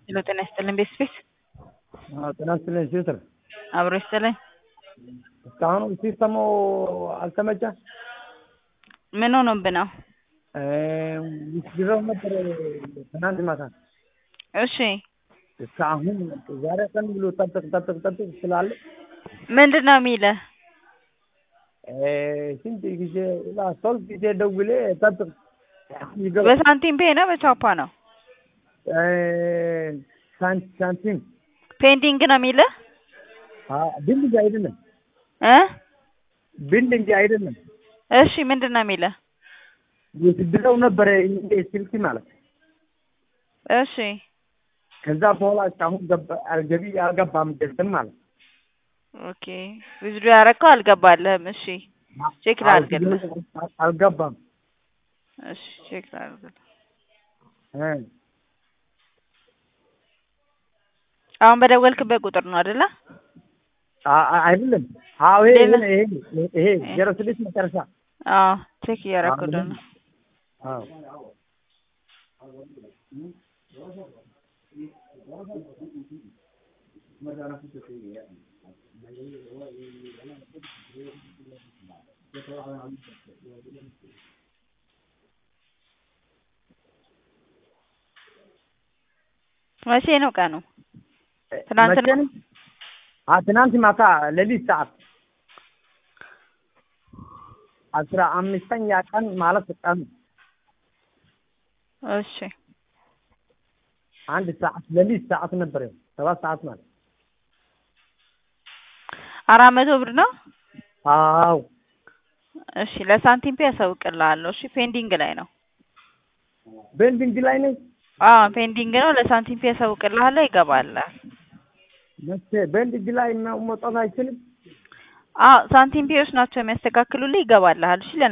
ሄሎ ጤና ይስጥልን ቤት ስፔስ ጤና ይስጥልኝ ሲስትር አብሮ ይስጥልኝ። እስካሁን ሲስተሙ አልተመቸም። ምን ሆኖብህ ነው? ድረው ነበር ትናንት ማታ እሺ እስከ አሁን ዛሬ ቀን ብሎ ጠብቅ ጠብቅ ጠብቅ ስላለ ምንድን ነው የሚልህ? ስንት ጊዜ ሶስት ጊዜ ደውሌ ጠብቅ ይገባ በሳንቲም ፔ ነው በቻፓ ነው? ሳን- ሳንቲም ፔንዲንግ ነው የሚልህ ቢልዲንግ አይደለም እ ቢልዲንግ አይደለም እሺ ምንድን ነው የሚልህ? የስድረው ነበረ ይሄ ስልክ ማለት እሺ ከዛ በኋላ እስካሁን ገባ- አልገቢ አልገባም ደርስም ማለት ኦኬ ዊዝዱ ያረከው አልገባልህም። እሺ ቼክ ላድርግልህ። አልገባም እሺ ቼክ ላድርግልህ። እ አሁን በደወልክበት ቁጥር ነው አይደለ? አ- አ- አይደለም አዎ ይሄ ሌላ? ይሄ ይሄ ይሄ ዜሮ ስድስት መጨረሻ አዎ ቼክ እያረኩልህ ነው። አዎ መቼ ነው ቀኑ? ትናንት ነው? መቼ ነው? አ ትናንት ማታ ሌሊት ሰዓት አስራ አምስተኛ ቀን ማለት ቀን እሺ አንድ ሰዓት ሌሊት ሰዓት ነበር ሰባት ሰዓት ማለት አራት መቶ ብር ነው። አዎ እሺ ለሳንቲም ፔ ያሳውቅልሃለሁ። እሺ ፔንዲንግ ላይ ነው። ቤንዲንግ ላይ ነኝ አዎ ፔንዲንግ ነው። ለሳንቲም ፔ ያሳውቅልሃለሁ፣ ይገባልሃል። መቼ ቤንዲንግ ላይ መውጣት አይችልም አዎ ሳንቲም ፔዎች ናቸው የሚያስተካክሉልህ፣ ይገባልሃል። እሺ